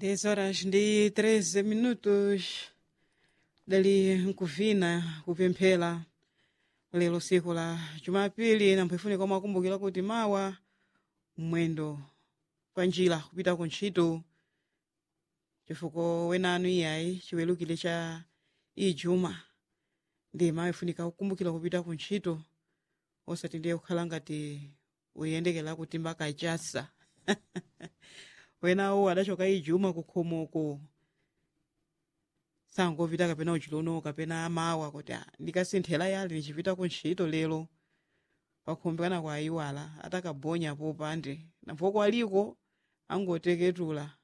10 horas ndi 13 minutos dali nkuvina kupemphera lero siku la jumapili nampho ifunika omwe akumbukira kuti mawa mwendo pa njira kupita ku ntchito chifukwa wenanu iyayi chiwerukire cha ijuma ndi mawa ifunika kukumbukira kupita ku ntchito osati ndiye kukhala ngati uyendekera kutimba kachasa wenawo adachoka ijuma kukhomoko sangopita kapena uchilono kapena mawa kuti "Ah, ndikasinthera yali ndichipita ku ntchito lero pakhombekana kwa ayiwala atakabonya popande nampho kwaliko angoteketula